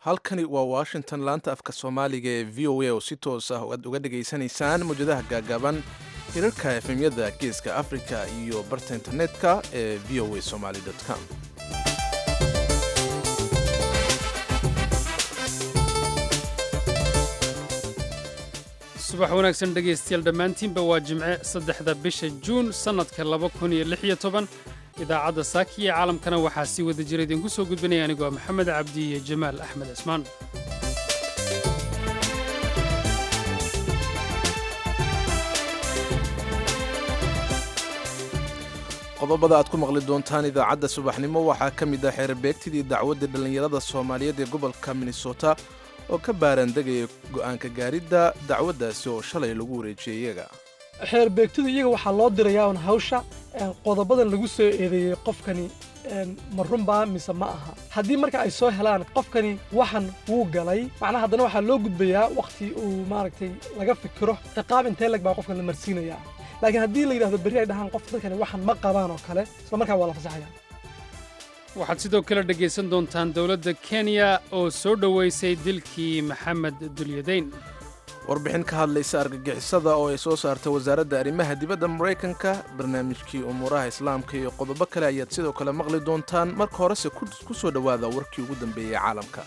halkani waa washington laanta afka soomaaliga ee v o a oo si toos ah aad uga dhegaysanaysaan mawjadaha gaagaaban hirarka efemyada geeska africa iyo barta internetka ee v o a somaly com subax wanaagsan dhegaystayaal dhammaantiinba waa jimce saddexda bisha juun sannadka laba kun iyo lix iyo toban idaacadda saaki iyo caalamkana waxaa sii wada jira idinku soo gudbinaya anigoo maxamed cabdi iyo jamaal axmed cismaan qodobada aad ku maqli doontaan idaacadda subaxnimo waxaa ka mid ah xeerbeegtidii dacwadda dhallinyarada soomaaliyeed ee gobolka minnesota oo ka baaraandegaya go'aanka gaaridda dacwaddaasi oo shalay lagu wareejiyey iyaga xeerbeegtidu iyaga waxaa loo dirayaa un hawsha qodobadan lagu soo eedeeyey qofkani ma runbaa mise ma aha haddii marka ay soo helaan qofkani waxan wuu galay macnaha haddana waxaa loo gudbayaa wakhti uu maaragtay laga fikiro ciqaab intee leg baa qofkan la marsiinayaa laakiin haddii la yidhahdo berri ay dhahaan qof dadkani waxan ma qabaan oo kale isla markaa waa la fasaxaya waxaad sidoo kale dhegaysan doontaan dowladda kenya oo soo dhowaysay dilkii maxamed dulyadayn warbixin ka hadlaysa argagixisada oo ay soo saartay wasaaradda arrimaha dibadda maraykanka barnaamijkii umuuraha islaamka iyo qodobo kale ayaad sidoo kale maqli doontaan marka horese ku soo dhowaada warkii ugu dambeeyey caalamka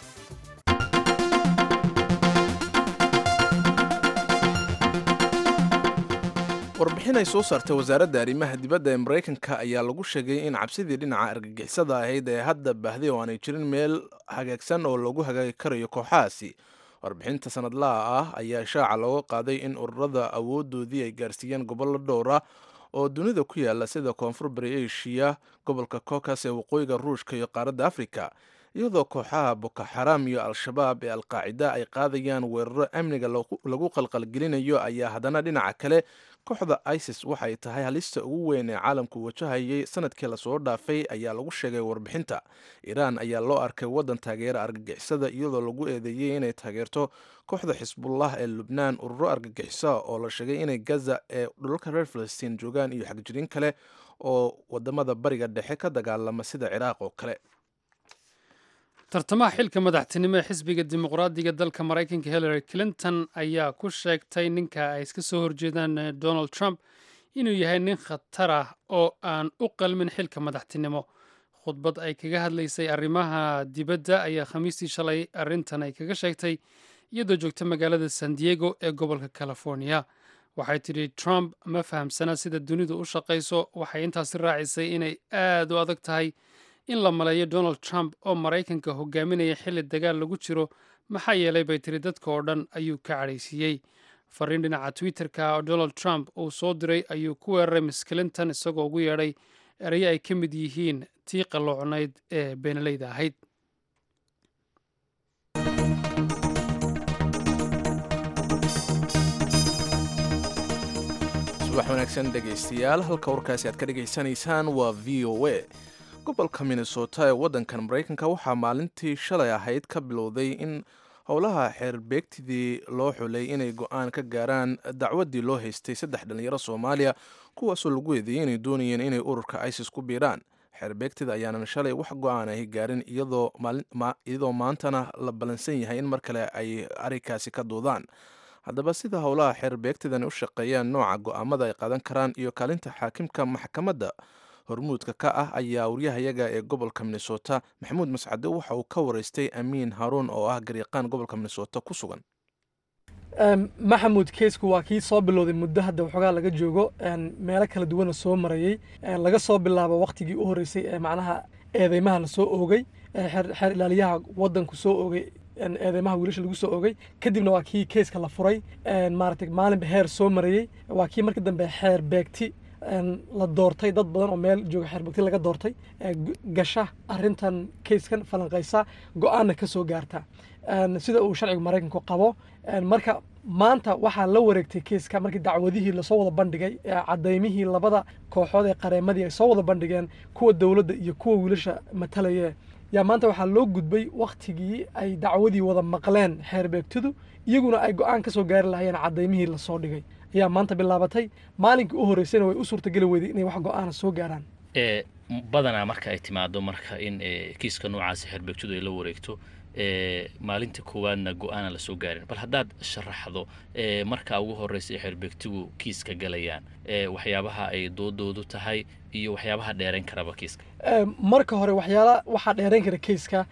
warbixin ay soo saartay wasaaradda arrimaha dibadda ee maraykanka ayaa lagu sheegay in cabsidii dhinaca argagixisada ahayd ee hadda baahday oo aanay jirin meel hagaagsan oo lagu hagaagi karayo kooxahaasi warbixinta sanadlaha ah ayaa shaaca looga qaaday in ururada awoodoodii ay gaarsiiyeen gobollo dhowra oo dunida ku yaala sida koonfur bari eshiya gobolka kokas ee waqooyiga ruushka iyo qaaradda afrika iyadoo kooxaha bokoxaram iyo al-shabaab ee alqaacida ay qaadayaan weeraro amniga lagu qalqalgelinayo ayaa haddana dhinaca kale kooxda isis waxay tahay halista ugu weyn ee caalamku wajahayay sanadkii lasoo dhaafay ayaa lagu sheegay warbixinta iiraan ayaa loo arkay waddan taageera argagixisada iyadoo lagu eedeeyey inay taageerto kooxda xisbullah ee lubnaan ururo argagixisa oo la sheegay inay gaza ee dhulalka reer falastiin joogaan iyo xagjirin kale oo wadamada bariga dhexe ka dagaalama sida ciraaq oo kale tartamaha xilka madaxtinimo ee xisbiga dimuqraadiga dalka maraykanka hillary clinton ayaa ku sheegtay ninka ay iska soo horjeedaan donald trump inuu yahay nin khatar ah oo aan u qalmin xilka madaxtinimo khudbad ay kaga hadlaysay arrimaha dibadda ayaa khamiistii shalay arrintan ay kaga sheegtay iyadoo joogta magaalada san diego ee gobolka california waxay tidhi trump ma fahamsana sida dunidu u shaqayso waxay intaasi raacisay inay aad u adag tahay in la maleeyo donald trump oo maraykanka hogaaminaya xilli dagaal lagu jiro maxaa yeelay bay tiri dadka oo dhan ayuu ka cadhaysiiyey fariin dhinaca twitter-ka oo donald trump uu soo diray ayuu ku weeraray miss clinton isagoo ugu yeedhay erayo ay ka mid yihiin tii qalloocnayd ee beenaleyda ahayd subax wanaagsan dhegaystayaal halka warkaasi aad ka dhegaysanaysaan waa v o a gobolka minnesota ee waddankan maraykanka waxaa maalintii shalay ahayd ka bilowday in howlaha xeerbeegtidii loo xulay inay go-aan ka gaaraan dacwaddii loo haystay saddex dhallinyaro soomaaliya kuwaasoo lagu eedeeyey inay doonayeen inay ururka isis ku biiraan xeerbeegtida ayaanan shalay wax go-aan ahi gaarin iyadoo maantana la ballansan yahay in mar kale ay arrinkaasi ka doodaan haddaba sida howlaha xeerbeegtidani u shaqeeyaan nooca go-aamada ay qaadan karaan iyo kaalinta xaakimka maxkamadda hormuudka ka ah ayaa waryahayaga ee gobolka minnesota maxamuud mascade waxa uu ka waraystay amiin haruun oo ah garyaqaan gobolka minnesota ku sugan maxamuud keysku waa kii soo bilowday muddo hadda waxoogaa laga joogo meelo kala duwana soo marayey laga soo bilaabo wakhtigii u horreysay ee macnaha eedeymaha la soo oogay xeer ilaaliyaha waddanku soo oogay eedeymaha wiilasha lagu soo oogay kadibna waa kii keyska la furay maaragtay maalinba heer soo marayey waa kii markii dambe xeer beegti la doortay dad badan oo meel jooga xeerbogti laga doortay gasha arintan kayskan falanqaysa go-aanna ka soo gaarta sida uu sharciga maraykanku qabo marka maanta waxaa la wareegtay keyska markii dacwadihii lasoo wada bandhigay cadaymihii labada kooxood ee qareemadii ay soo wada bandhigeen kuwa dowladda iyo kuwa wiilasha matalaya yaa maanta waxaa loo gudbay wakhtigii ay dacwadii wada maqleen xeerbeegtidu iyaguna ay go-aan ka soo gaari lahayeen cadaymihii lasoo dhigay ayaa maanta bilaabatay maalinkii u horreysayna way u suurtageli weyday inay wax go-aana soo gaaraan badanaa marka ay timaado marka in kiiska noocaasi xeerbeegtidu ay la wareegto maalinta koowaadna go-aana lasoo gaarin bal haddaad sharaxdo markaa ugu horreysa ee xeerbeegtigu kiiska galayaan waxyaabaha ay doodoodu tahay iyo waxyaabaha dheerayn karaba kiiska marka hore waxyaala waxaa dheerayn kara keiska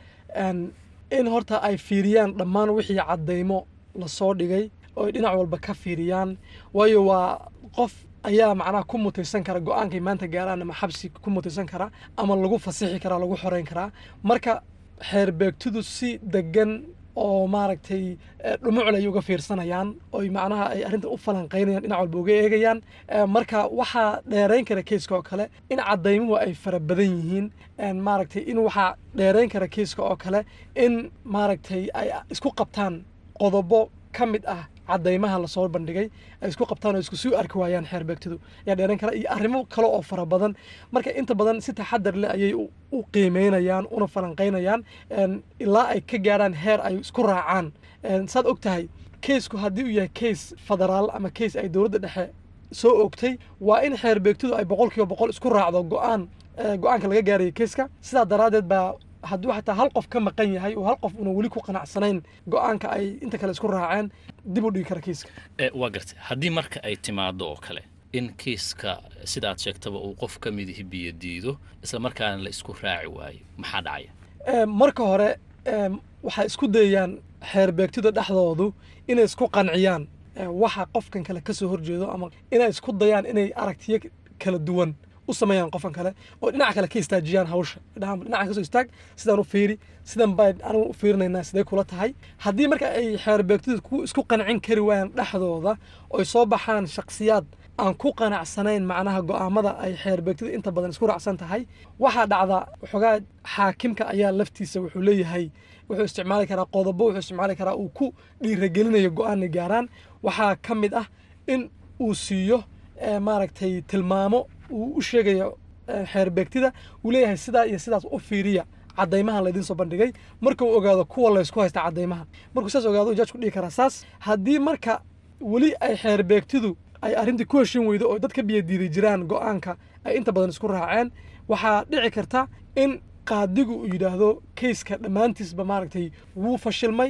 in horta ay fiiriyaan dhammaan wixii caddaymo lasoo dhigay oo ay dhinac walba ka fiiriyaan waayo waa qof ayaa macnaha ku mutaysan kara go-aankay maanta gaaraan ama xabsi ku mutaysan kara ama lagu fasixi karaa lagu xoreyn karaa marka xeerbeegtidu si degan oo maaragtay dhumucl ay uga fiirsanayaan oy macnaha ay arrintan u falanqaynayaan dhinac walba uga eegayaan marka waxaa dheerayn kara keiska oo kale in caddaymuhu ay fara badan yihiin maaragtay in waxaa dheerayn kara keiska oo kale in maaragtay ay isku qabtaan qodobo ka mid ah caddaymaha lasoo bandhigay ay isku qabtaan oo isku sii arki waayaan xeerbeegtidu ayaa dheeran kara iyo arrimo kale oo fara badan marka inta badan si taxadar leh ayay u qiimeynayaan una falanqaynayaan ilaa ay ka gaarhaan heer ay isku raacaan saad og tahay keisku haddii uu yahay keis federaal ama keis ay dowladda dhexe soo ogtay waa in xeerbeegtidu ay boqol kiiba boqol isku raacdo go-aan go-aanka laga gaaraya keiska sidaa daraaddeed baa hadduu xataa hal qof ka maqan yahay oo hal qof una weli ku qanacsanayn go-aanka ay inta kale isku raaceen dib u dhigi kara kiiska waa gartay haddii marka ay timaado oo kale in kiiska sida aad sheegtaba uu qof ka midihi biyo diido isla markaana la isku raaci waayo maxaa dhacaya marka hore waxay isku dayayaan xeerbeegtida dhexdoodu inay isku qanciyaan waxa qofkan kale kasoo horjeedo ama inay isku dayaan inay aragtiyo kala duwan u sameeyaan qofkan kale oo dhinaca kale ka istaajiyaan hawsha dhinacan kasoo istaag sidaan u fiiri sidan baan anigu u fiirinaynaa sidee kula tahay haddii marka ay xeerbeegtidu ku isku qancin kari waayaan dhexdooda oy soo baxaan shakhsiyaad aan ku qanacsanayn macnaha go'aamada ay xeerbeegtidu inta badan isku raacsan tahay waxaa dhacda waxoogaa xaakimka ayaa laftiisa wuxuu leeyahay wuxuu isticmaali karaa qodobo wuxuu isticmaali karaa uu ku dhiiragelinayo go-aanna gaaraan waxaa ka mid ah in uu siiyo maaragtay tilmaamo uu u sheegayo xeerbeegtida uu leeyahay sidaa iyo sidaas u fiiriya caddaymaha laydin soo bandhigay marka uu ogaado kuwa laysku haysta caddaymaha markuu saas ogaado jaajku dhihi karaa saas haddii marka weli ay xeerbeegtidu ay arrintii ku heshin weydo oo dad ka biyadiiday jiraan go-aanka ay inta badan isku raaceen waxaa dhici karta in qaadigu uu yidhaahdo keiska dhammaantiisba maaragtay wuu fashilmay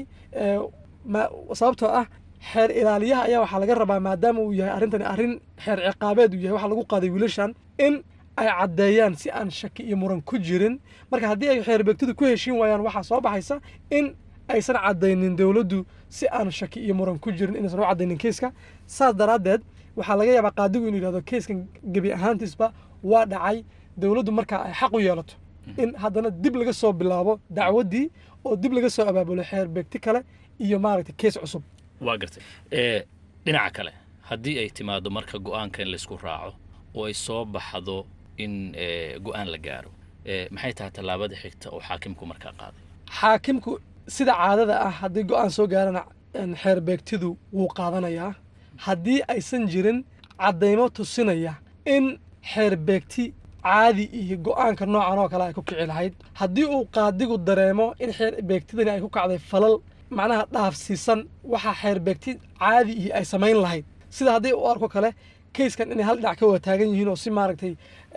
sababtoo ah xeer ilaaliyaha ayaa waxaa laga rabaa maadaama uu yahay arrintani arrin xeer ciqaabeed uu yahay waxaa lagu qaaday wiilashan in ay caddeeyaan si aan shaki iyo muran ku jirin marka haddii ay xeerbeegtidu ku heshiin waayaan waxaa soo baxaysa in aysan caddaynin dowladdu si aan shaki iyo muran ku jirin inaysan u caddaynin keiska saas daraaddeed waxaa laga yaabaa qaadigu inuu yidhahdo keiskan gebi ahaantiisba waa dhacay dowladdu markaa ay xaq u yeelato in haddana dib laga soo bilaabo dacwaddii oo dib laga soo abaabulo xeerbeegti kale iyo maaragtay keis cusub waa gartay dhinaca kale haddii ay timaado marka go-aanka in laysku raaco oo ay soo baxdo in go-aan la gaaro maxay tahay tallaabada xigta oo xaakimku markaa qaaday xaakimku sida caadada ah haddii go-aan soo gaarana xeerbeegtidu wuu qaadanayaa haddii aysan jirin caddaymo tusinaya in xeerbeegti caadi iyo go-aanka noocan oo kale ay ku kici lahayd haddii uu qaadigu dareemo in xeerbeegtidani ay ku kacday falal macnaha dhaafsiisan waxaa xeerbeegti caadi iyo ay samayn lahayd sida haddii u arko kale keiskan inay hal dhinac ka wada taagan yihiin oo si maaragtay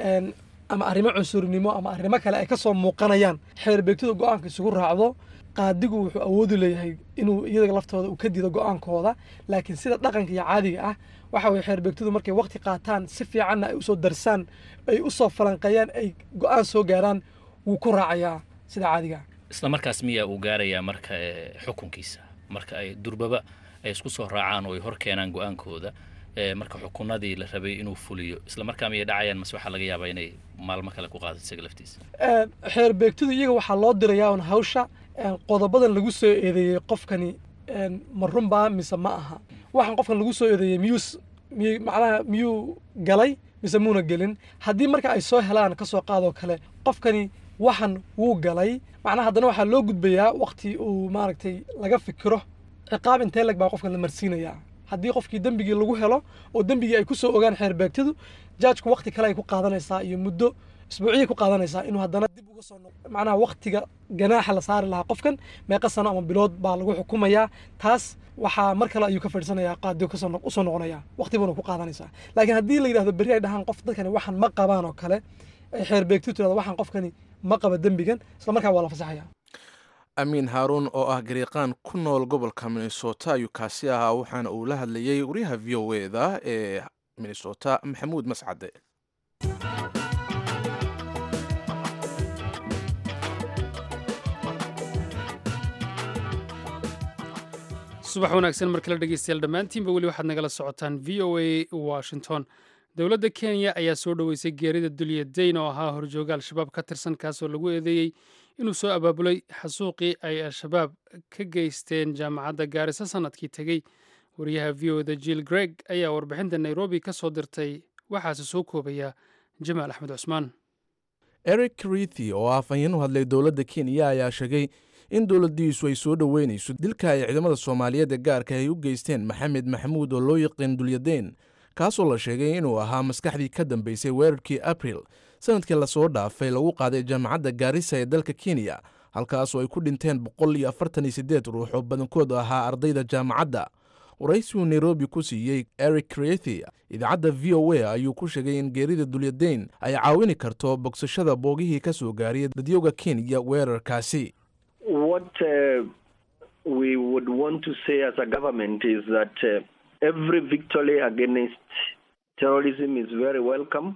ama arrimo cunsurinimo ama arrimo kale ay ka soo muuqanayaan xeerbeegtidu go-aanka isugu raacdo qaadigu wuxuu awoodi leeyahay inuu iyaga laftooda uu ka diido go-aankooda laakiin sida dhaqanka iyo caadiga ah waxa weye xeerbeegtidu markay waqti qaataan si fiicanna ay usoo darsaan ay usoo falanqeeyaan ay go-aan soo gaaraan wuu ku raacayaa sida caadiga ah isla markaas miyaa uu gaarayaa marka xukunkiisa marka ay durbaba ay isku soo raacaan oo ay hor keenaan go-aankooda marka xukunadii la rabay inuu fuliyo isla markaa miyay dhacayaan mase waxaa laga yaabaa inay maalmo kale ku qaadato isaga laftiisa xeerbeegtidu iyaga waxaa loo dirayaa un hawsha qodobadan lagu soo eedeeyey qofkani ma runbaa mise ma aha waxaan qofkan lagu soo eedeeyey miyuu miy macnaha miyuu galay mise muuna gelin haddii marka ay soo helaan kasoo qaadoo kale qofkani waxan wuu galay macnaha haddana waxaa loo gudbayaa waqti uu maaragtay laga fikiro ciqaab intee leg baa qofkan la marsiinayaa haddii qofkii dembigii lagu helo oo dembigii ay ku soo ogaan xeerbeegtidu jaajku waqti kale ay ku qaadanaysaa iyo muddo isbuuciyay ku qaadanaysaa inuu haddana dib uga soo noqo macnaha waqtiga ganaaxa la saari lahaa qofkan meeqa sano ama bilood baa lagu xukumayaa taas waxaa mar kale ayuu ka fadhiisanayaa qaadigo kasoo usoo noqonayaa waqti buuna ku qaadanaysaa laakiin haddii la yidhahdo berri ay dhahaan qof dadkani waxan ma qabaan oo kale ay xeerbeegtidu tirahdo waxaan qofkani ma qaba dembigan isla markaa waa la fasaxayaa amiin haaruun oo ah gariiqaan ku nool gobolka minnesota ayuu kaasi ahaa waxaana uu la hadlayey wariyaha v o eda ee minnesota maxamuud mascade subax wanaagsan mar kale dhegeystayaal dhammaantiinba weli waxaad nagala socotaan v o a washington dowladda kenya ayaa soo dhoweysay geerida dulya dayn oo ahaa horjooga al-shabaab ka tirsan kaasoo lagu eedeeyey inuu soo abaabulay xasuuqii ay al-shabaab ka geysteen jaamacadda gaarisa sanadkii tegey wariyaha v o da jill greg ayaa warbixinta nairobi ka soo dirtay waxaase soo koobaya jamaal axmed cusmaan eric rithi oo ah afhayeen u hadlay dowladda kenya ayaa sheegay in dowladdiisu ay soo dhoweynayso dilka ay ciidamada soomaaliyeed ee gaarka ay u geysteen maxamed maxamuud oo loo yaqiin dulyadayn kaasoo la sheegay inuu ahaa maskaxdii ka dambeysay weerarkii abril sanadkii lasoo dhaafay lagu qaaday jaamacadda gaarisa ee dalka kenya halkaasoo ay ku dhinteen boqol iyo afartan iyo siddeed ruux oo badankood ahaa ardayda jaamacadda waraysigu nairobi ku siiyey eric crethi idaacadda v o a ayuu ku sheegay in geerida dulyadayn ay caawini karto bogsashada boogihii ka soo gaariyay dadyooga kenya weerarkaasi what uh, we would want to say as a government is that uh, every victory against terrorism is very welcome.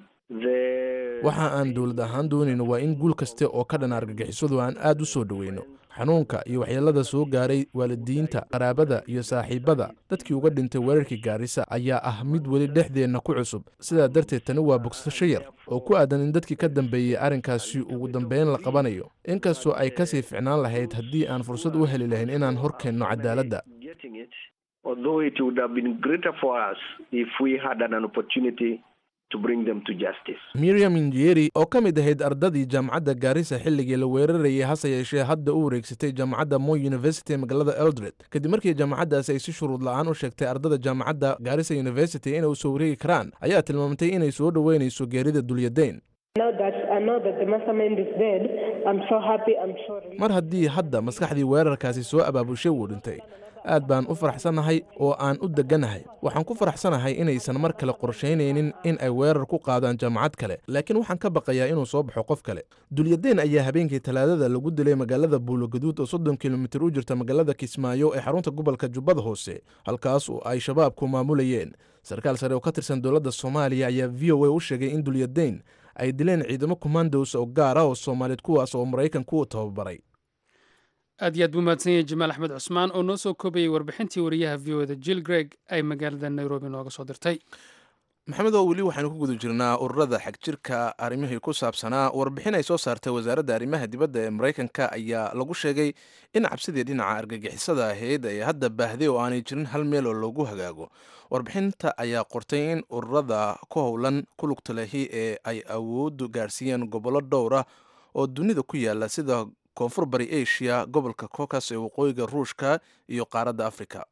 The waxa aan dowlad ahaan doonayno waa in guul kaste oo ka dhan argagixisadu aan aad u soo dhoweyno xanuunka iyo waxyeelada soo gaaray waalidiinta qaraabada iyo saaxiibada dadkii uga dhintay weerarkii gaarisa ayaa ah mid weli dhexdeenna ku cusub sidaa darteed tani waa bogsasho yar oo ku aadan in dadkii ka dambeeyey arrinkaasi ugu dambeyn la qabanayo inkastoo ay kasii ficnaan lahayd haddii aan fursad u heli lahayn inaan hor keenno cadaaladda getting it, although it would have been greater for us if we had an opportunity to bring them to justice. miriam injeri oo ka mid ahayd ardadii jaamacadda gaarisa xilligii la weerarayay hase yeeshee hadda u wareegsatay jaamacadda moy university ee magaalada eldred kadib markii jaamacaddaasi ay si shuruud la-aan u sheegtay ardada jaamacadda gaarisa university inay u soo wareegi karaan ayaa tilmaamtay inay soo dhoweynayso geerida dulyadayn Now that I know that the mastermind is dead, I'm so happy, I'm so relieved. mar haddii hadda maskaxdii weerarkaasi soo abaabushay wuu dhintay aad baan u faraxsanahay oo aan u degganahay waxaan ku faraxsanahay inaysan mar kale qorshaynaynin in ay weerar ku qaadaan jaamacad kale laakiin waxaan ka baqayaa inuu soo baxo qof kale dulyadayn ayaa habeenkii talaadada lagu dilay magaalada buulogaduud oo soddon kilomitir u jirta magaalada kismaayo ee xarunta gobolka jubbada hoose halkaas oo ay shabaabku maamulayeen sarkaal sare oo ka tirsan dowladda soomaaliya ayaa v o a u sheegay in dulyadayn ay dileen ciidamo commandos oo gaar ah oo soomaaliyeed kuwaas oo maraykanku u tababaray aad iyo aad buu mahadsan yahay jamaal axmed cusmaan oo noo soo koobayay warbixintii wariyaha v o da jill greg ay magaalada nairobi nooga soo dirtay maxamed oo weli waxaynu ku guda jirnaa ururada xagjirka arrimihii ku saabsanaa warbixin ay soo saartay wasaaradda arrimaha dibadda ee maraykanka ayaa lagu sheegay in cabsidii dhinaca argagixisada ahayd ay hadda baahday oo aanay jirin hal meel oo loogu hagaago warbixinta ayaa qortay in ururada ku howlan ku lugta lehi ee ay awooddu gaarsiiyeen gobollo dhowr ah oo dunida ku yaala sida koonfur bari asia gobolka cocas ee waqooyiga ruushka iyo qaaradda africa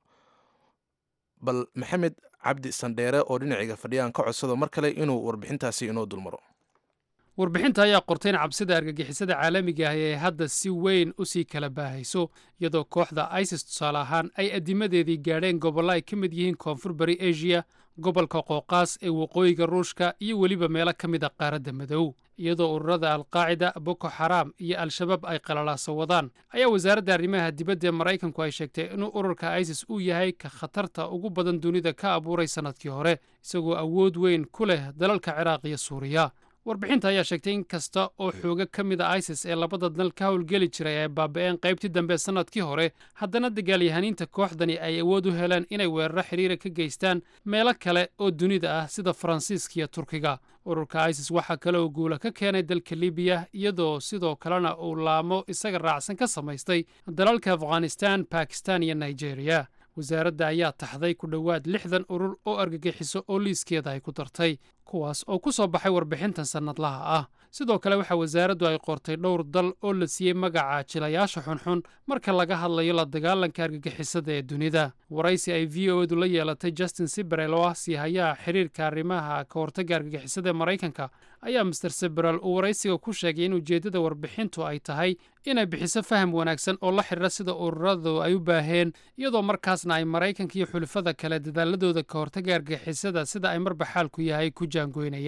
bal maxamed cabdi sandheere oo dhinaciga fadhiyaan ka codsado mar kale inuu warbixintaasi inoo dulmaro warbixinta ayaa qortay in cabsida argagixisada caalamiga ah ee hadda si weyn u sii kala baahayso iyadoo kooxda isis tusaale ahaan ay addimadeedii gaadheen gobollo ay ka mid yihiin koonfur bari asia gobolka qooqaas ee waqooyiga ruushka iyo weliba meelo ka mid a qaaradda madow iyadoo ururada alqaacida boko xaraam iyo al-shabaab ay qalalaaso wadaan ayaa wasaaradda arrimaha dibadda ee maraykanku ay sheegtay inuu ururka isis uu yahay ka khatarta ugu badan dunida ka abuuray sannadkii hore isagoo awood weyn ku leh dalalka ciraaq iyo suuriya warbixinta ayaa sheegtay in kasta oo xooga ka mid a isis ee labada dal ka howlgeli jiray ay baaba'een qaybtii dambe sannadkii hore haddana dagaalyahaniinta kooxdani ay awood u heleen inay weeraro xidhiira ka geystaan meelo kale oo dunida ah sida faransiiska iyo turkiga ururka isis waxaa kale oo guula ka keenay dalka libiya iyadoo sidoo kalena uu laamo isaga raacsan ka samaystay dalalka afghanistan bakistan iyo nigeria wasaaradda ayaa taxday ku dhowaad lixdan urur oo argagixiso oo liiskeeda ay ku dartay kuwaas oo ku soo baxay warbixintan sannadlaha ah sidoo kale waxaa wasaaraddu ay qortay dhowr dal oo la siiyey magaca jilayaasha xunxun marka laga hadlayo la dagaalanka argagixisada ee dunida waraysi ay v o edu la yeelatay justin siberel oo ah siihayaha xiriirka arrimaha ka hortagga argagixisada ee maraykanka ayaa master siberel uu waraysiga ku sheegay in ujeeddada warbixintu ay tahay inay bixiso faham wanaagsan oo la xidhiira sida ururadu ay u baaheen iyadoo markaasna ay maraykanka iyo xulafada kale dadaaladooda ka hortagga argagixisada sida ay marba xaalku yahay ku jaangoynayaan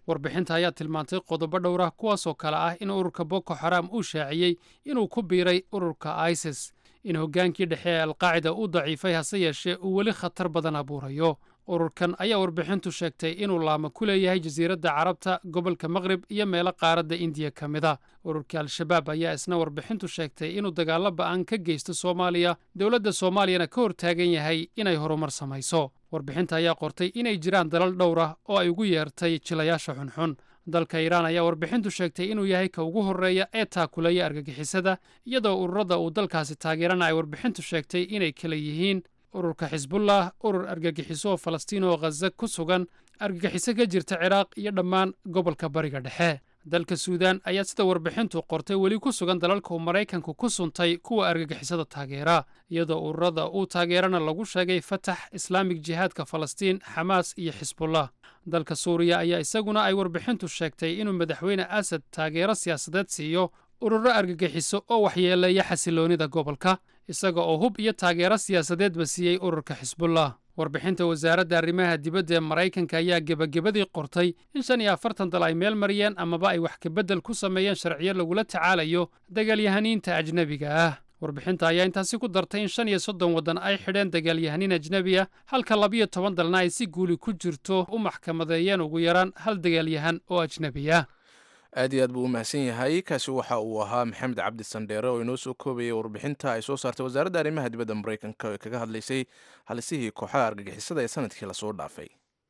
warbixinta ayaa tilmaantay qodobo dhowr ah kuwaasoo kale ah in ururka boko xaram uu shaaciyey inuu ku biiray ururka isis in hoggaankii dhexe ee alqaacida uu daciifay hase yeeshee uu weli khatar badan abuurayo ururkan ayaa warbixintu sheegtay inuu laamo ku leeyahay jasiiradda carabta gobolka maqrib iyo meelo qaaradda indiya ka mid a ururka al-shabaab ayaa isna warbixintu sheegtay inuu dagaallo ba'an ka geysto soomaaliya dowladda soomaaliyana ka hortaagan yahay inay horumar samayso warbixinta ayaa qortay inay jiraan dalal dhowr ah oo ay ugu yeertay jilayaasha xunxun dalka iiraan ayaa warbixintu sheegtay inuu yahay ka ugu horreeya ee taakuleeya argagixisada iyadoo ururada uu dalkaasi taageerana ay warbixintu sheegtay inay kala yihiin ururka xisbullah urur argagixiso oo falastiin oo khaza ku sugan argagixiso ka jirta ciraaq iyo dhammaan gobolka bariga dhexe dalka suudaan ayaa sida warbixintu qortay weli ku sugan dalalka uu maraykanku ku suntay kuwa argagixisada taageera iyadoo ururada uu taageerana lagu sheegay fatax islaamig jihaadka falastiin xamaas iyo xisbullah dalka suuriya ayaa isaguna ay warbixintu sheegtay inuu madaxweyne asad taageero siyaasadeed siiyo ururo argagixiso oo waxyeeleeya xasiloonida gobolka isaga oo hub iyo taageero siyaasadeedba siiyey ururka xisbullah warbixinta wasaaradda arrimaha dibadda ee maraykanka ayaa gebagabadii qortay in shan iyo afartan dal ay meel mariyeen amaba ay wax kabeddel ku sameeyeen sharciyo lagula tacaalayo dagaalyahaniinta ajnebiga ah warbixinta ayaa intaasi ku dartay in shan iyo soddon waddan ay xidheen dagaalyahaniin ajnebi ah halka labiyo toban dalna ay si guuli ku jirto u maxkamadeeyeen ugu yaraan hal dagaalyahan oo ajnebi ah aad iyo aad buu u mahadsan yahay kaasi waxa uu ahaa maxamed cabdi sandheere oo inoo soo koobayay warbixinta ay soo saartay wasaaradda arrimaha dibadda maraykanka ee kaga hadlaysay halisihii kooxaha argagixisada ee sanadkii lasoo dhaafay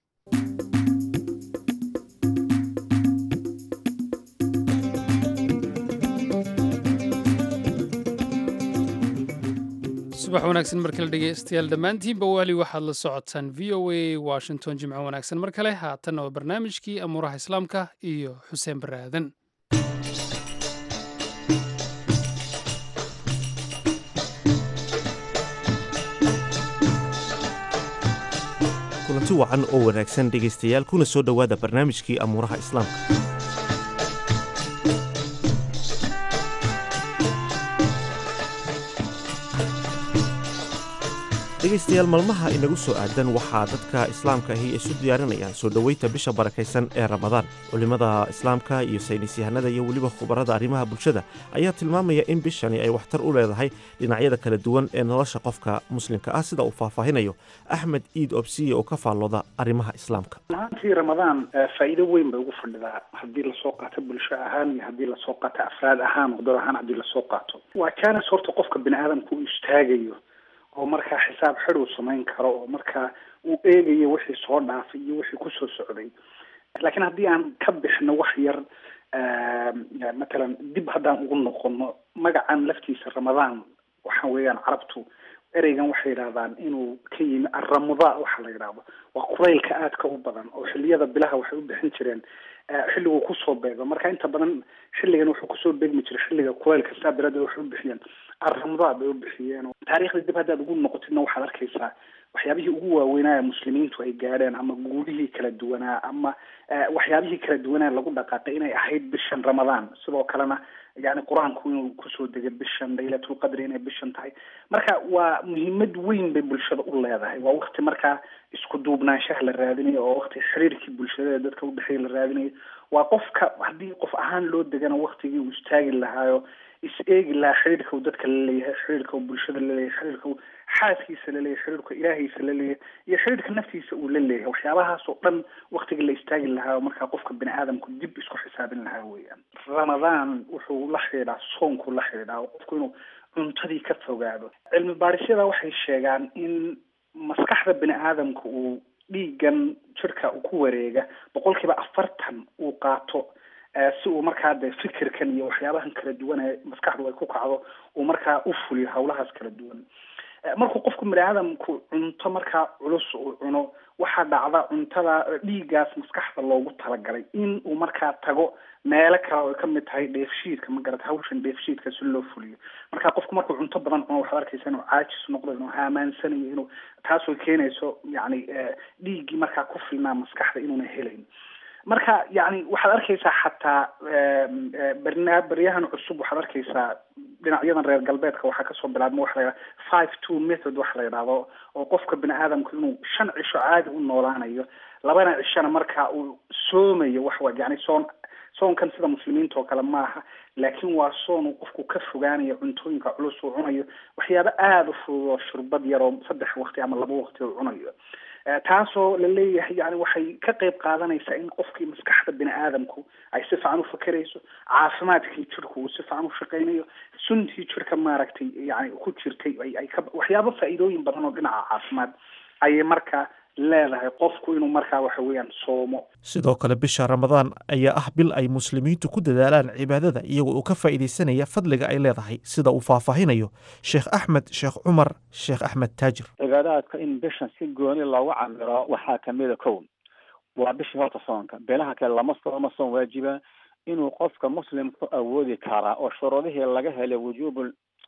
subax wanaagsan mar kale dhegeystayaal dhammaantiinba wali waxaad la socotaan v o a washington jimco wanaagsan mar kale haatanna waa barnaamijkii amuuraha islaamka iyo xuseen bare aadan kulanti wacan oo wanaagsan dhegaystayaal kuna soo dhowaada barnaamijkii amuuraha islaamka dhegaystayaal maalmaha inagu soo aadan waxaa dadka islaamka ahi isu diyaarinayaan soo dhoweynta bisha barakaysan ee ramadaan culimmada islaamka iyo saynisyahanada iyo weliba khubarada arrimaha bulshada ayaa tilmaamaya in bishani ay waxtar u leedahay dhinacyada kala duwan ee nolosha qofka muslimka ah sida uu faahfaahinayo axmed iid obsiye oo ka faallooda arrimaha islaamka ahaantii ramadaan faa'iido weyn bay ugu fadhidaa haddii lasoo qaato bulsho ahaan iyo haddii lasoo qaato afraad ahaan wadad ahaan haddii lasoo qaato waa jaanis horta qofka bini aadamka uu istaagayo oo markaa xisaab xid uu samayn karo oo markaa uu eegayo wixii soo dhaafay iyo wixii kusoo socday laakiin haddii aan ka bixno wax yar matalan dib haddaan ugu noqono magacan laftiisa ramadaan waxa weeyaan carabtu ereygan waxay yidhahdaan inuu ka yimi arramudaa waxa la yidhaahdo waa kulaylka aadka u badan oo xilliyada bilaha waxay u bixin jireen xilliguu kusoo beego marka inta badan xilligan wuxuu kusoo beegmi jiray xilliga kulaylka saa daraaddeed waxay u bixiyeen arramudaa bay u bixiyeen taariikhda dib haddaad ugu noqotidna waxaad arkaysaa waxyaabihii ugu waaweynaa muslimiintu ay gaadheen ama guulihii kala duwanaa ama waxyaabihii kala duwanaa lagu dhaqaaqay inay ahayd bishan ramadaan sidoo kalena yani qur-aanku inuu kusoo degay bishan laylatulqadri inay bishan tahay marka waa muhiimad weyn bay bulshada u leedahay waa wakti markaa isku duubnaanshaha la raadinayo oo wakti xiriirkii bulshada ee dadka udhexeeya la raadinayo waa qofka haddii qof ahaan loo degana waktigii uu istaagi lahaayo is eegi lahaa xiriirka uu dadka laleeyahay xiriirka uu bulshada laleeyahay xiriirka uu xaaskiisa laleeyahay xiriirka ilaahiisa laleeyahay iyo xiriirka naftiisa uu la leeyahay waxyaabahaas oo dhan waktiga la istaagi lahaa markaa qofka bini aadamku dib isku xisaabin lahaa weeyaan ramadaan wuxuu la xidhiidhaa soonku la xidhiidhaa qofku inuu cuntadii ka fogaado cilmi baadhisyada waxay sheegaan in maskaxda bini aadamka uu dhiigan jirka ku wareega boqol kiiba afartan uu qaato si uu markaa de fikirkan iyo waxyaabahan kala duwan ee maskaxdu ay ku kacdo uu markaa u fuliyo hawlahaas kala duwan markuu qofku bini aadamku cunto markaa culus uu cuno waxaa dhacda cuntada dhiiggaas maskaxda loogu talagalay in uu markaa tago meelo kale oo kamid tahay dheefshiidka ma garata hawshan dheefshiidka si loo fuliyo marka qofku markuu cunto badan cuno waxaad arkaysa inuu caajis noqdo inuu haamaansanayo inuu taasoo keenayso yani dhiiggii markaa ku filnaa maskaxda inuuna helayn marka yani waxaad arkaysaa xataa barna baryahan cusub waxaad arkaysaa dhinacyadan reer galbeedka waxaa kasoo bilaabma waxa la yidhaha five two method waxa la yidhahdo oo qofka bini aadamku inuu shan cisho caadi u noolaanayo labana cishona markaa uu soomayo waxwa yani soon soonkan sida muslimiinta oo kale maaha laakiin waa soon uu qofku ka fogaanayo cuntooyinka culus uu cunayo waxyaabo aada u fudud oo shurbad yar oo saddex waqti ama laba waqti uu cunayo taasoo la leeyahay yani waxay ka qayb qaadanaysaa in qofkii maskaxda bini aadamku ay si fiican u fakerayso caafimaadkii jirku uu si fiican u shaqeynayo suntii jirka maaragtay yani ku jirtay ay ay ka waxyaabo faa'iidooyin badan oo dhinaca caafimaad ayay markaa leedahay qofku inuu markaa waxa weeyaan soomo sidoo kale bisha ramadaan ayaa ah bil ay muslimiintu ku dadaalaan cibaadada iyagoo uu ka faa'iidaysanaya fadliga ay leedahay sida uu faahfaahinayo sheekh axmed sheekh cumar sheekh axmed taajir cibaadaadka in bishan si gooni loogu camiro waxaa kamida kow waa bishii horta soonka beelaha kale lama sooma soon waajiba inuu qofka muslimku awoodi karaa oo shuruudihii laga helay wujuubu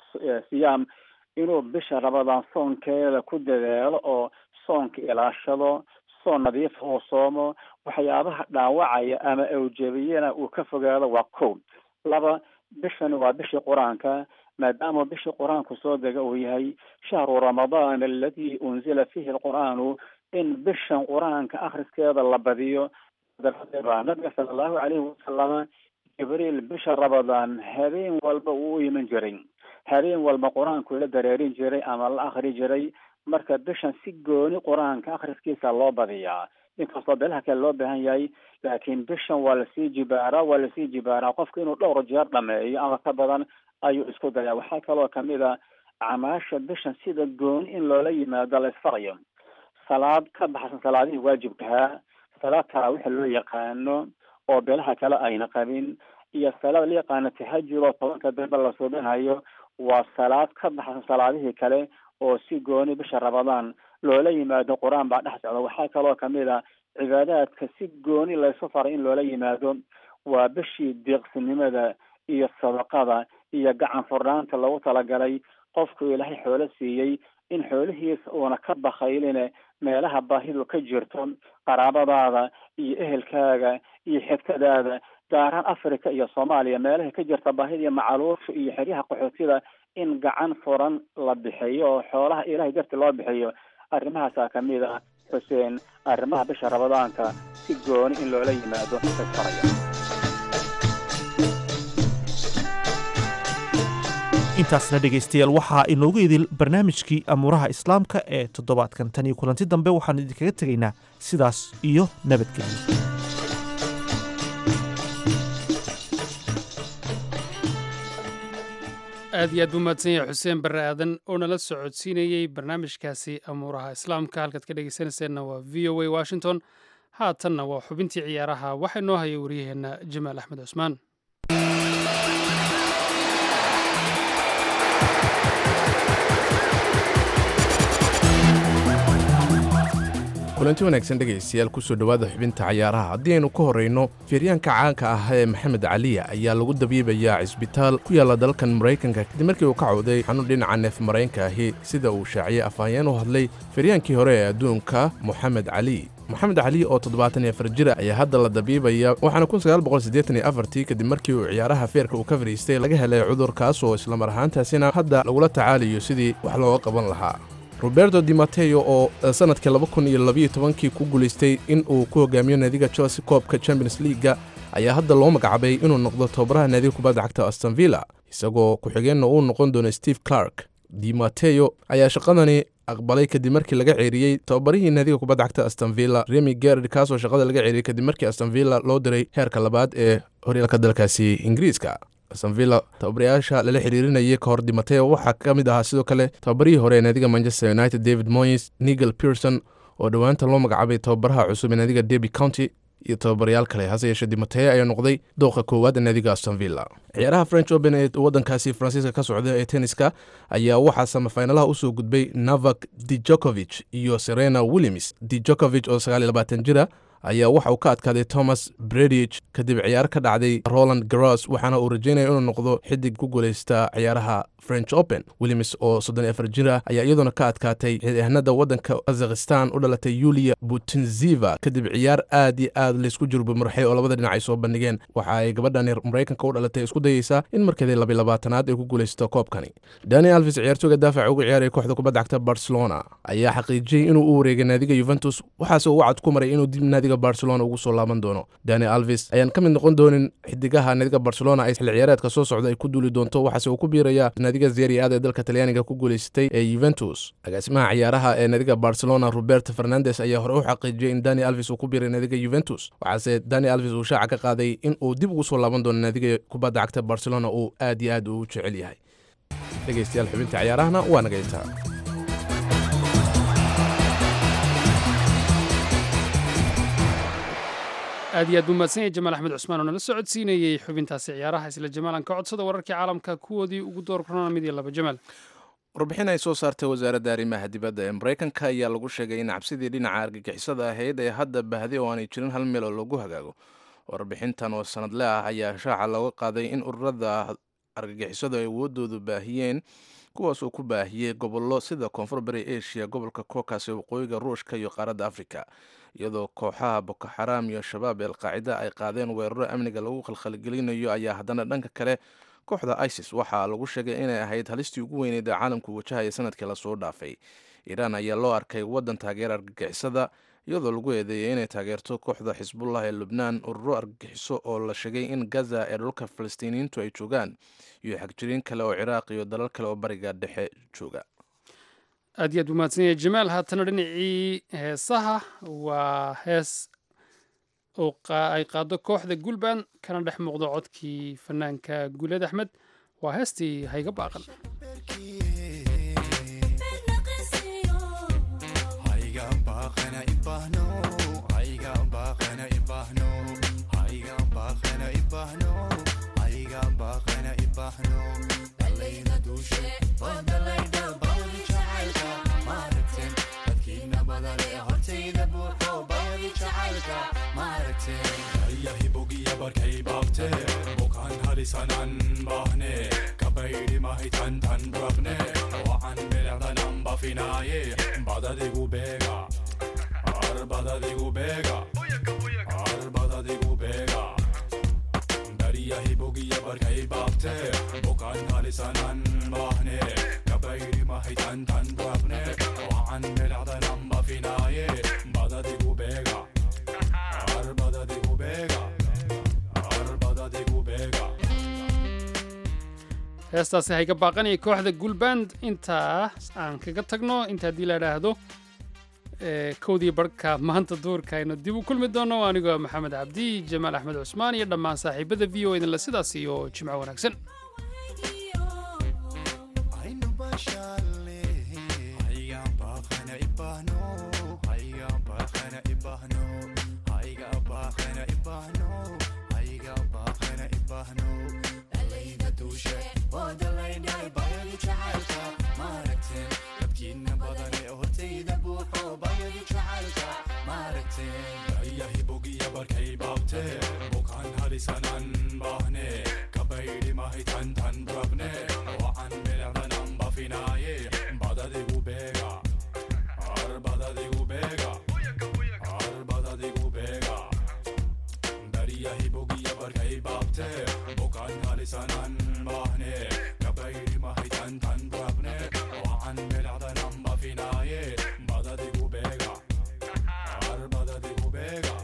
siyaam inuu bisha ramadaan soonkeeda ku dadaalo oo soonka ilaashado soon nadiif uu soomo waxyaabaha dhaawacaya ama awjabiyana uu ka fogaado waa kow laba bishani waa bishii qur-aanka maadaama bishii qur-aanku soo dega uu yahay shahru ramadaan aladi unzila fihi alqur'aanu in bishan qur-aanka akhriskeeda la badiyo daraaddeed baa nabiga sala allahu calayhi wasalama jibriil bisha ramadaan habeen walba uu u iman jiray habeen walba qur-aanku la dareerin jiray ama la akri jiray marka bishan si gooni qur-aanka akhriskiisa loo badiyaa inkastoo beelaha kale loo baahan yahay laakiin bishan waa lasii jibaaraa waa lasii jibaaraa qofka inuu dhowr jeer dhameeyo ama ka badan ayuu isku dayaa waxaa kaloo kamid a acmaasha bishan sida gooni in loola yimaado la isfarayo salaad ka baxsan salaadihii waajibkahaa salaad taraawixa loo yaqaano oo beelaha kale ayna qabin iyo salaad la yaqaano tahajud oo tobanka dambe la suubinayo waa salaad ka baxsan salaadihii kale oo si gooni bisha ramadaan loola yimaado qur-aan baa dhex socda waxaa kaloo kamid a cibaadaadka si gooni laysu faray in loola yimaado waa bishii deeqsinimada iyo sadaqada iyo gacan furnaanta lagu talagalay qofku ilaahay xoolo siiyey in xoolihiisa uuna ka bakayline meelaha baahidu ka jirto qaraabadaada iyo ehelkaaga iyo xigtadaada gaaraan africa iyo soomaaliya meelaha ka jirta baahida iyo macaluusha iyo xeryaha qaxootida in gacan furan la bixiyo oo xoolaha ilahay darti loo bixiyo arrimahaasaa kamid ah xuseen arrimaha bisha ramadaanka si gooni in loola yimaado isfaraya intaasna dhegaystayaal waxaa inoogu idil barnaamijkii amuuraha islaamka ee toddobaadkan tan iyo kulanti dambe waxaanu idinkaga tegaynaa sidaas iyo nabadgelyo aad iyo aad buu mahadsan yahay xuseen barre aadan oo nala socodsiinayey barnaamijkaasi amuuraha islaamka halkaad ka dhegeysanayseena waa v o a washington haatanna waa xubintii ciyaaraha waxaa inoo hayay waryaheenna jamaal axmed cusmaan kulanti wanaagsan dhegaystayaal kusoo dhowaada xubinta cayaaraha haddii aynu ka horrayno feeryaanka caanka ah ee maxamed caliya ayaa lagu dabiibayaa cisbitaal ku yaalla dalkan maraykanka kadib markii uu ka cawday xanuun dhinaca neef maraykanka ahi sida uu shaaciyey afhayeen u hadlay feeryaankii hore ee adduunka moxamed cali moxamed cali oo toddobaatan iyo afar jira ayaa hadda la dabiibaya waxaana kun sagaal boqol siddeetan iyo afartii kadib markii uu ciyaaraha feerka uu ka fadhiistay laga helay cudurkaas oo islamar ahaantaasina hadda lagula tacaalayo sidii wax looga qaban lahaa roberto di mateo oo sannadkii laba kun iyo labiyo tobankii ku guulaystay in uu ku hogaamiyo naadiga chelsea koobka champions leaga ayaa hadda loo magacabay inuu noqdo tababaraha naadiga kubadda cagta astonvilla isagoo ku-xigeenna uu noqon doono steve clark di mateo ayaa shaqadani aqbalay kadib markii laga ceeriyey tababarihii naadiga kubadda cagta astonvilla remi gerard kaasoo shaqada laga ceeriyey kadib markii astonvilla loo diray heerka labaad ee horyaalka dalkaasi ingiriiska astonvilla tababarayaasha lala xiriirinayay ka hor dimateo waxaa ka mid ahaa sidoo kale tababarihii hore ee naadiga manchester united david moyes nigel pearson oo dhowaanta loo magacaabay tababaraha cusub ee naadiga derby county iyo tababarayaal kale hase yeeshee dimateo ayaa noqday dooqa koowaad ee naadiga astonvilla ciyaaraha french open ee waddankaasi faransiiska ka socda ee tenniska ayaa waxaa samafinalaha usoo gudbay navak dijokovich iyo serena williams dijokovich oo sagaal iyo labaatan jira ayaa waxa uu ka adkaaday thomas bredich kadib ciyaar ka dhacday roland garos waxaana uu rajeynaya inuu noqdo xidig ku guulaysta ciyaaraha french open williams oo soddon iyo afar jir ah ayaa iyaduna ka adkaatay xidihanada waddanka kazakhistan u dhalatay yulia butinziva kadib ciyaar aad iyo aad laysku jurbamarxay oo labada dhinac ay soo bandhigeen waxa ay gabadhani maraykanka u dhalatay isku dayeysaa in markeedii labiy labaatanaad ay ku guulaysato koobkani dani alvis ciyaartooga daafaca uga ciyaaraya kooxda kubadda cagta barcelona ayaa xaqiijiyey inuu u wareegay naadiga yuventus waxaase uu wacad ku maray inuu dib naadiga barcelona ugu soo laaban doono dani alvis ayaan ka mid noqon doonin xidigaha naadiga barcelona ay xilli ciyaareedka soo socda ay ku duuli doonto waxaase uu ku biirayaa naadiga zeri aad ee dalka talyaaniga ku guulaysatay ee yuventus agaasimaha ciyaaraha ee naadiga barcelona roberto fernandes ayaa hore u xaqiijiyey in dani alvis uu ku biiray naadiga yuventus waxaase dani alvis uu shaaca ka qaaday in uu dib ugu soo laaban doono naadiga kubadda cagta barcelona uu aad iyo aad u jecel yahay dhegaystayaal xubinta ciyaarahana waa naga intaa aad iyo aad buu mahadsan yahay jamaal axmed cusmaan oo nala socodsiinayey xubintaasi ciyaaraha isla jamaalan ka codsada wararkii caalamka kuwoodii ugu door korona mid iyo laba jamaal warbixin ay soo saartay wasaaradda arrimaha dibadda ee maraykanka ayaa lagu sheegay in cabsidii dhinaca argagixisada ahayd ee hadda bahday oo aanay jirin hal meel oo lagu hagaago warbixintan oo sanadle ah ayaa shaaca looga qaaday in ururada argagixisadu ay awoodoodu baahiyeen kuwaas oo ku baahiyey gobollo sida koonfur bari asia gobolka kokas ee waqooyiga ruushka iyo qaaradda afrika iyadoo kooxaha boko xaraam iyo shabaab ee alqaacida ay qaadeen weeraro amniga lagu khalkhalgelinayo ayaa haddana dhanka kale kooxda isis waxaa lagu sheegay inay ahayd halistii ugu weyneyd ee caalamku wajahaya sanadkii lasoo dhaafay iiraan ayaa loo arkay waddan taageera argagixisada iyadoo lagu eedeeyay inay taageerto kooxda xisbullah ee lubnaan ururo argagixiso oo la sheegay in gaza ee dhulka falastiiniyiintu ay joogaan iyo xagjiriin kale oo ciraaq iyo dalal kale oo bariga dhexe jooga aad iyo aad buu mahadsan yahay jamaal haatana dhinacii heesaha waa hees oo ay qaado kooxda gulban kana dhex muuqdo codkii fanaanka guuleed axmed waa heestii hayga baaqan bukaan halisanan bahne kabaydi mahitan tan rabne waan bilecdanan bafinaaye badadigu beega ar badadigu beega ar badadigu beega dariyahi bogiya barkay baabte bukaan halisanan bahne kabaydi mahitan tan rabne waan bilecdanan bafinaaye badadigu beega ar badadigu beega heestaasi hayga baaqanaya kooxda gulband intaas aan kaga tagno inta haddii la idhaahdo kowdii barhka maanta duurka aynu dib u kulmi doono anigoo maxamed cabdi jamaal axmed cusmaan iyo dhammaan saaxiibada v o idinle sidaas iyo jimco wanaagsan bukaan halisanan bahne kabaydi mahitan tan rabne waan bilecdanan bafinaaye badadigu beega ar badadigu beega ar badadigu beega dariyahi bogiya barkay baabte bukaan halisanan bahne kabaydi mahitan tan rabne waan bilecdanan bafinaaye badadigu beega ar badadigu beega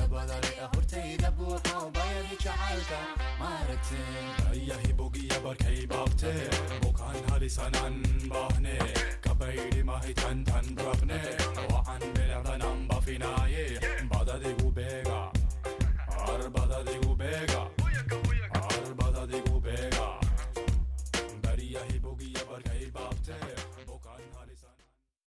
yahi bogiya barkay bukaan halisanan bahne kabaydi mahi tan tan brabne